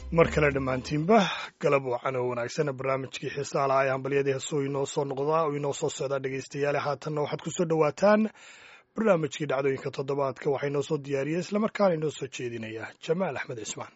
mar kale dhammaantiinba galab wacan oo wanaagsan barnaamijkii xiisaha lahaa ee hambalyadii heesuu inoo soo noqdaa oo inoo soo socdaa dhegaystayaale haatanna waxaad ku soo dhowaataan barnaamijkii dhacdooyinka toddobaadka waxaa inoo soo diyaariyey islamarkaana inoo soo jeedinaya jamaal axmed cismaan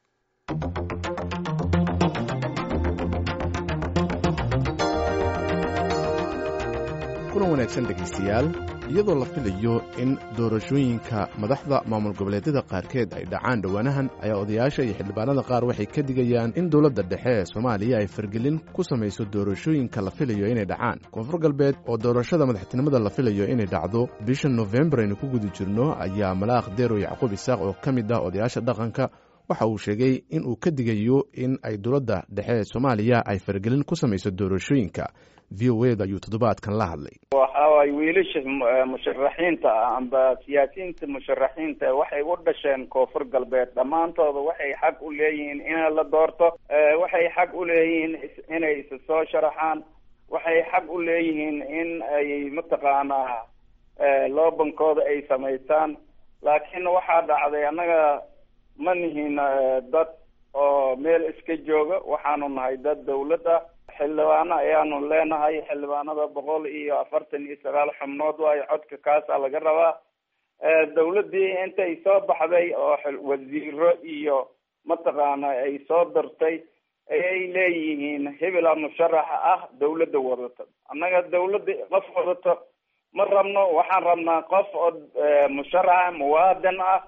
kulan wanaagsan dhegaystayaal iyadoo la filayo in doorashooyinka madaxda maamul goboleedyada qaarkeed ay dhacaan dhowaanahan ayaa odayaasha iyo xildhibaanada qaar waxay ka digayaan in dowladda dhexe ee soomaaliya ay fargelin ku samayso doorashooyinka la filayo inay dhacaan koonfur galbeed oo doorashada madaxtinimada la filayo inay dhacdo bisha nofembar aynu ku guda jirno ayaa malaaq deerow yacquub isaaq oo ka mid ah odayaasha dhaqanka waxa uu sheegay in uu ka digayo in ay dowladda dhexe ee soomaaliya ay fargelin ku samayso doorashooyinka v o eda ayuu toddobaadkan la hadlay waxa waay wiilasha musharaxiinta ah amba siyaasiyiinta musharaxiinta waxay u dhasheen koonfur galbeed dhammaantooda waxay xaq u leeyihiin in la doorto waxay xaq u leeyihiin inay isa soo sharaxaan waxay xaq u leeyihiin in ay mataqaanaa loobankooda ay samaystaan laakiin waxaa dhacday annaga ma nihin dad oo meel iska jooga waxaanu nahay dad dawlad ah xildhibaano ayaanu leenahay xildhibaanada boqol iyo afartan iyo sagaal xubnood waayo codka kaasaa laga rabaa dawladdii intay soo baxday oo wasiiro iyo mataqaana ay soo dirtay ayay leeyihiin hebela musharaxa ah dawladda wadato annaga dawladda qof wadato ma rabno waxaan rabnaa qof oo musharaxa muwaadin ah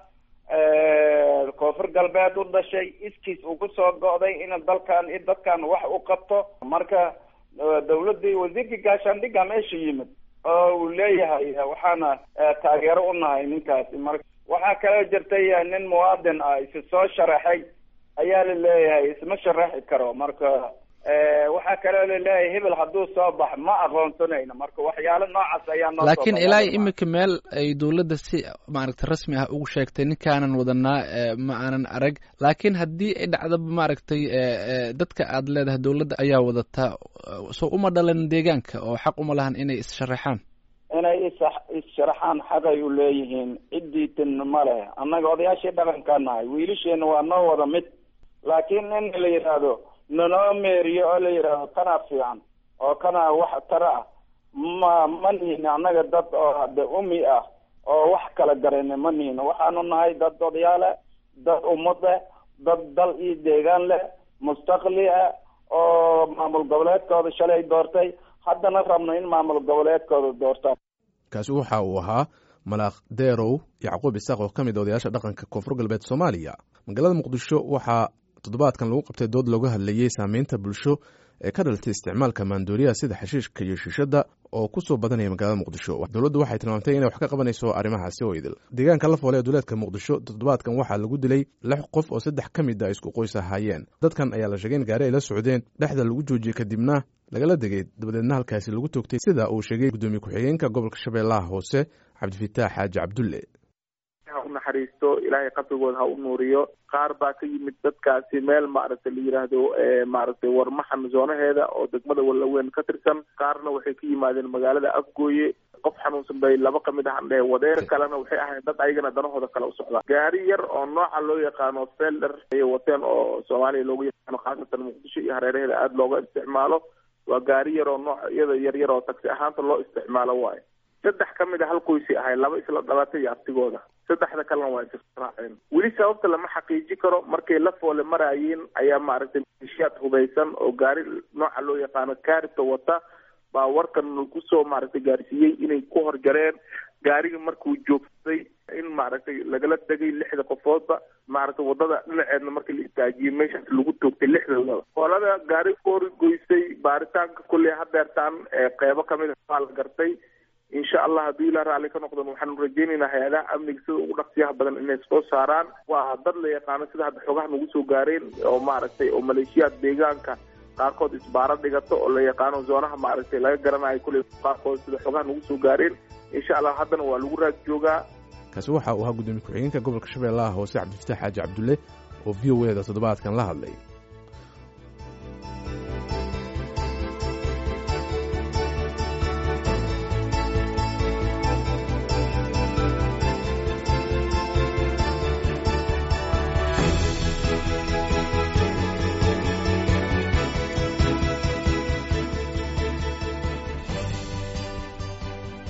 koonfur galbeed u dhashay iskiis ugu soo go'day in dalkan i dadkan wax u qabto marka dawladdii wasiirkii gaashaandhigga meesha yimid oo uu leeyahay waxaana taageero u nahay ninkaasi marka waxaa kaloo jirtay nin muwaadin ah isi soo sharaxay ayaa la leeyahay isma sharaxi karo marka waxaa kaloo laleeyahay hebel hadduu soo bax ma aqoonsanayno marka waxyaalo noocaas ayaa noo laakiin ilaa iminka meel ay dowladda si maaragtay rasmi ah ugu sheegtay ninkaanan wadanaa ma aanan arag laakiin haddii ay dhacdaba maaragtay dadka aad leedahay dowladda ayaa wadataa soo uma dhalan deegaanka oo xaq uma lahan inay is-sharaxaan inay is is-sharaxaan xaqay u leeyihiin ciddiitin ma leh annaga odayaashii dhaqankaa nahay wiilasheena waa noo wada mid laakiin in la yidhaahdo nanoo meeriyo oo la yidhaahdo kanaa fiican oo kanaa wax tara ah ma ma nihin annaga dad oo hade umi ah oo wax kala garana ma nihin waxaanu nahay dad odayaale dad ummad leh dad dal iyo deegaan leh mustaqli ah oo maamul goboleedkooda shalay doortay haddana rabno in maamul goboleedkooda doortaan kaasi waxa uu ahaa malaaq deerow yacquub isaaq oo ka mid a odayaasha dhaqanka koonfur galbeed soomaaliya magaalada muqdisho waxaa toddobaadkan lagu qabtay dood looga hadlayey saameynta bulsho ee ka dhalatay isticmaalka maandooriyaha sida xashiishka iyo shiishadda oo ku soo badanaya magaalada muqdisho dowladdu waxay tilmaamtay inay wax ka qabanayso arrimahaasi oo idil deegaanka la foole ee duleedka muqdisho toddobaadkan waxaa lagu dilay lix qof oo saddex ka mid a isku qoys ahaayeen dadkan ayaa la sheegay in gaari ay la socdeen dhexda lagu joojiyey kadibna lagala degay dabadeedna halkaasi lagu toogtay sida uu sheegay guddoomiye ku-xigeenka gobolka shabeellaha hoose cabdifitaax xaaji cabdulle ha u naxariisto ilaahay qabrigooda ha u nuuriyo qaar baa ka yimid dadkaasi meel maaragtay la yidhaahdo maaragtay warmaxan zoonaheeda oo degmada wallaweyn ka tirsan qaarna waxay ka yimaadeen magaalada afgooye qof xanuunsan bay laba kamid ah andhehe wadeer kalena waxay ahayn dad ayagana danahooda kale u socdaan gaari yar oo nooca loo yaqaano felder ayay wateen oo soomaaliya loogu yaqaano khaasatan muqdisho iyo hareeraheeda aada looga isticmaalo waa gaari yar oo nooc iyada yar yar oo taksi ahaanta loo isticmaalo waayo saddex ka mid a hal qoysay ahay laba isla dhalatay iyo abtigooda saddexda kalena waa israaceen weli sababta lama xaqiiji karo markay la foole maraayeen ayaa maaragtay malishiyaad hubaysan oo gaari nooca loo yaqaano kaaribta wata baa warkan kusoo maaragtay gaarsiiyey inay ku horjareen gaarigii markuu joogsaday in maaragtay lagala degay lixda qofoodba maaragtay wadada dhinaceedna markii la istaajiyey meeshaas lagu toogtay lixdoodaba hoolada gaari koori goysay baaritaanka kulley hadeertaan qeybo kamid a waa la gartay insha allah haddii ilaa raalli ka noqdon waxaanu rajeynaynaa hay-adaha amniga sida ugu dhaqsiyaha badan inay soo saaraan waa dad la yaqaano sida hadda xogaha nagu soo gaareen oo maaragtay oo maleeshiyaad deegaanka qaarkood isbaaro dhigato oo la yaqaano zoonaha maaragtay laga garanayo kulley qaarkood sida xogaha nagu soo gaareen insha allah haddana waa lagu raag joogaa kaasi waxa uu ahaa guddoomiye ku-xigeenka gobolka shabeellaha hoose cabdifitaax xaaji cabdulle oo v o eda toddobaadkan la hadlay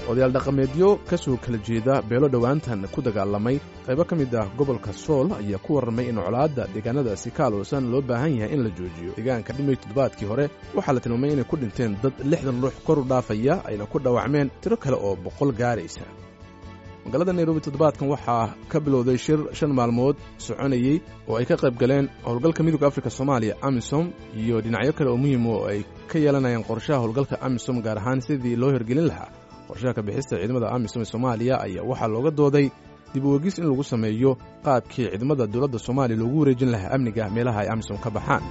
odayaal dhaqameedyo ka soo kala jeeda beelo dhowaantan ku dagaalamay qaybo ka mid ah gobolka sool ayaa ku warramay in colaadda deegaanadaasi ka aloosan loo baahan yahay in la joojiyo deegaanka dhimay toddobaadkii hore waxaa la tilmaamay inay ku dhinteen dad lixdan ruux kor u dhaafaya ayna ku dhaawacmeen tiro kale oo boqol gaaraysa magaalada nairobi toddobaadkan waxaa ka bilowday shir shan maalmood soconayey oo ay ka qayb galeen howlgalka midooda afrika soomaaliya amisom iyo dhinacyo kale oo muhiim oo ay ka yeelanayaan qorshaha howlgalka amisom gaar ahaan sidii loo hirgelin lahaa qorshaha kabixista ciidamada amisom ee soomaaliya ayaa waxaa looga dooday dib u wegis in lagu sameeyo qaabkii ciidamada dowladda soomaaliya loogu wareejin lahaa amniga meelaha ay amisom ka baxaan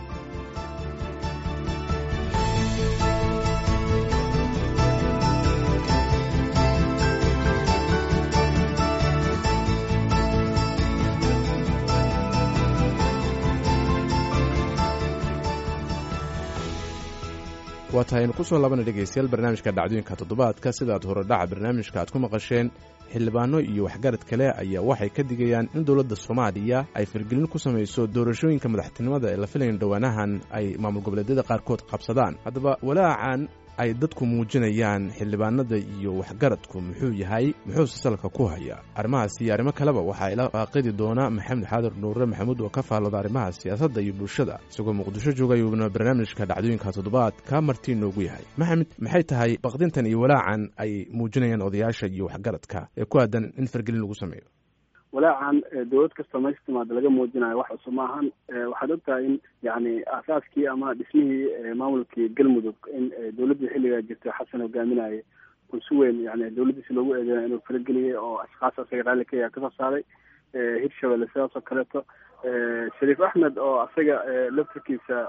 waa tahay aynu ku soo laabana dhegaystayaal barnaamijka dhacdooyinka toddobaadka sidaad horedhaca barnaamijka aad ku maqasheen xildhibaano iyo waxgarad kale ayaa waxay ka digayaan in dowladda soomaaliya ay fargelin ku samayso doorashooyinka madaxtinimada ee la filayan dhowaanahan ay maamul goboleedyada qaarkood qabsadaan haddaba walaacan ay dadku muujinayaan xildhibaanada iyo waxgaradku muxuu yahay muxuuse salka ku haya arrimahaas iyo arrimo kaleba waxaa ila faaqidi doona maxamed xaadir nuure maxamuud oo ka faallooda arrimaha siyaasadda iyo bulshada isagoo muqdisho jooga ayuuna barnaamijka dhacdooyinka toddobaad kaa martii noogu yahay maxamed maxay tahay baqdintan iyo walaacan ay muujinayaan odayaasha iyo waxgaradka ee ku aadan in fargelin lagu sameeyo walaacan dowlad kastoo meesha timaada laga muujinayo wax cusub maahan waxaad ogtahay in yani aasaaskii ama dhismihii maamulkii galmudug in dowladdii xilligaa jirtay xasan hogaaminayay uu si weyn yani dowladdiisi loogu eedeynay inuu farageliyay oo ashkaas asaga raalli ka yaha kasoo saaray hirshabelle sidaas oo kaleeto shariif axmed oo asaga laftirkiisa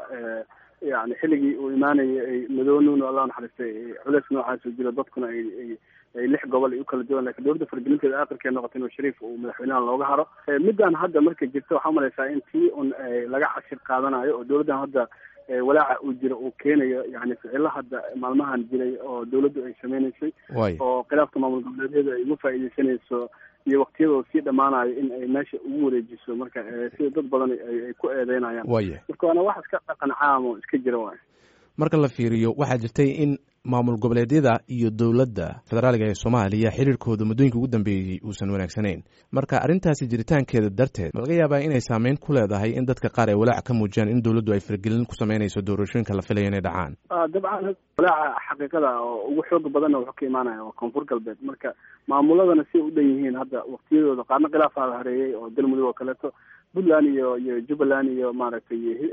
yani xilligii uu imaanayay ay madoonuun alla naxariistay culeys noocaas u jiro dadkuna ay ay lix gobol ay u kala duwan lakin dowladda fargelinteeda aakhirkee noqotay inuu shariif uu madaxweynaha looga haro middan hadda marka jirta waxaa umalaysaa in tii un laga cashir qaadanayo oo dowladdan hadda walaaca uu jiro uu keenayo yani ficilo hadda maalmahan jiray oo dowladdu ay sameyneysay oo khilaafka maamul goboleedyada ay uga faaideysanayso iyo waktiyadoo sii dhammaanayo in ay meesha ugu wareejiso marka sida dad badan ay ku eedeynayaan marka waana wax iska dhaqan caam oo iska jira waay marka la fiiriyo waxaa jirtay in maamul goboleedyada iyo dowladda federaaliga ee soomaaliya xiriirkooda muddooyinka ugu dambeeyey uusan wanaagsanayn marka arrintaasi jiritaankeeda darteed ma laga yaabaa inay saameyn ku leedahay in dadka qaar ay walaac ka muujiyaan in dowladdu ay fargelin ku sameynayso doorashooyinka la filaya inay dhacaan dabcan walaaca xaqiiqada oo ugu xooga badanna wuxuu ka imaanaya waa koonfur galbeed marka maamuladana si u dhan yihiin hadda waktiyadooda qaarna khilaafaa hareeyey oo galmudug oo kaleeto puntland iyo iyo jubbaland iyo maaragtay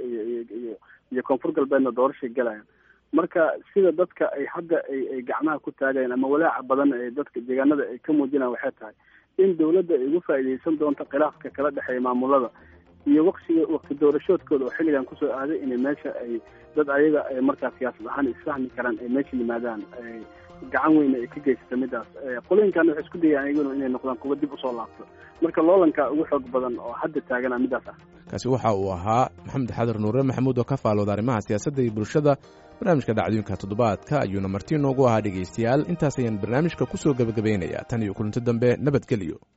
iyo iyo koonfur galbeedna doorashay galayaan marka sida dadka ay hadda ay ay gacmaha ku taagayaan ama walaaca badan ee dadka deegaanada ay ka muujinaan waxay tahay in dowladda ay uga faa'iideysan doonto khilaafka kala dhexeeya maamulada iyo waqtiga waqti doorashoodkooda oo xilligan kusoo aaday inay meesha ay dad ayaga ay markaa siyaasad ahaan isfahmi karaan ay meesha yimaadaan gacan weyna ay ka geysata midaas qolooyinkan waxay isku dayaan ayaguna inay noqdaan kuwa dib usoo laabto marka loolanka ugu xoog badan oo hadda taagana midaas ah kaasi waxa uu ahaa maxamed xadir nuure maxamuud oo ka faalooda arrimaha siyaasadda iyo bulshada barnaamijka dhacdooyinka toddobaadka ayuuna marti noogu ahaa dhegaystayaal intaas ayaan barnaamijka ku soo gebagabaynayaa tan iyo kulanti dambe nabadgelyo